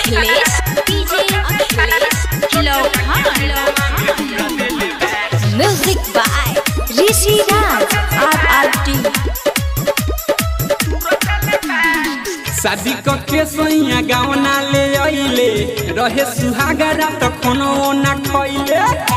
Akhilesh DJ Akhilesh Lohan music by Rishi Raj R R T शादी क के सैया गावना ले अइले रहे सुहागरा त कोनो ना खइले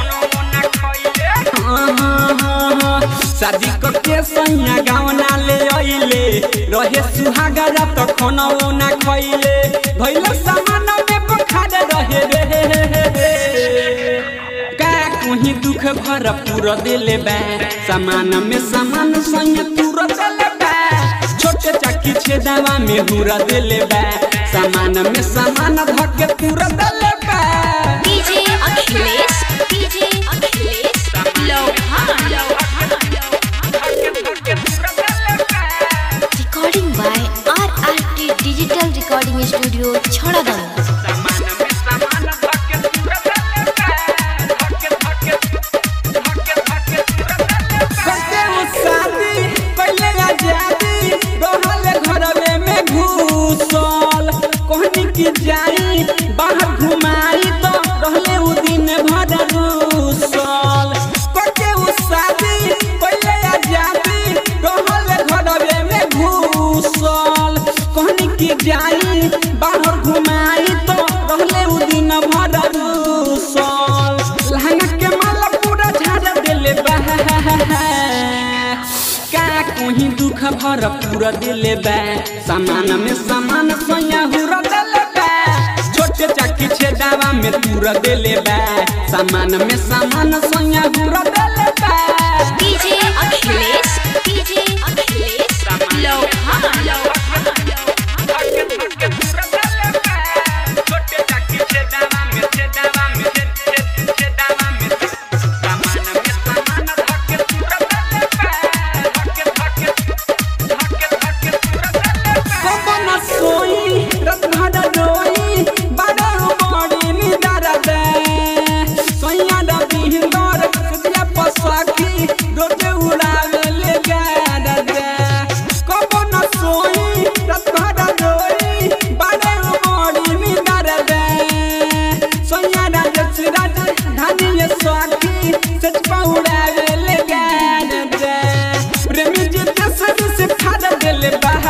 हाँ, हाँ, हाँ, हाँ। शादी क के सैया गावना ले अइले रहे सुहागरा त कोनो ना खइले भइल सामान में बखार रहे रे का कोही दुख भर पूरा दिले बा सामान में सामान संग पूरा दिले बा छोटे चक्की छेदावा में हुरा दिले बा सामान में सामान धके पूरा दिले बा DJ Akhilesh DJ Akhilesh Lohan recording by R R T digital recording studio Chhadadan सामान में सामान धके पूरा दिले बा धके धके धके धके पूरा दिले बा करते हो शादी पहले आजादी रहल घरवे में घुसल कहनी की जाई बाहर घुमाई तो रहले उ दिन भर रूसल करते हो शादी पहले आजादी रहल घरवे में घुसल कहनी की जाई बाहर घुमाई तो रहले उ दिन भर रूसल लहंगा के माला पूरा झाड़ देले बा का कोही दुख भर पूरा दिले बा सामान में सामान सोया हुरा दिले बा छोटे चक्की छेदावा में पूरा दिले बा सामान में सामान सोया हुरा दिले बा डीजे अखिलेश डीजे अखिलेश लोहान छोटे चक्की छेदावा में छेदावा में छेदावा में सामान में सामान धके पूरा दिले बा धके धके धके धके पूरा दिले बा कबन सोई रत भर रोई बड़ा बड़ी निदार दे सोया द बिहंदर सुतिया पसाखी रोजे उड़ावे ले गार दे कबन सोई रत भर रोई बड़ा बड़ी निदार दे सोया राज सिराज धानी स्वाखी सच पहुड़ावे ले गार दे प्रेमी जी दसर से फाड़ देले बहा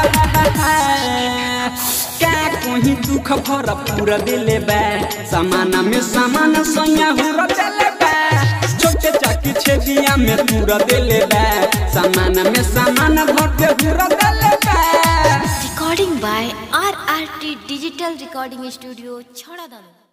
का कोही दुख भर पूरा दिले बा सामान में सामान सोया हुरा दिले बा छोटे चक्की छेदिया में पूरा दिले बा सामान में सामान भर के हुरा दिले बा recording by R R T digital recording studio छड़ादन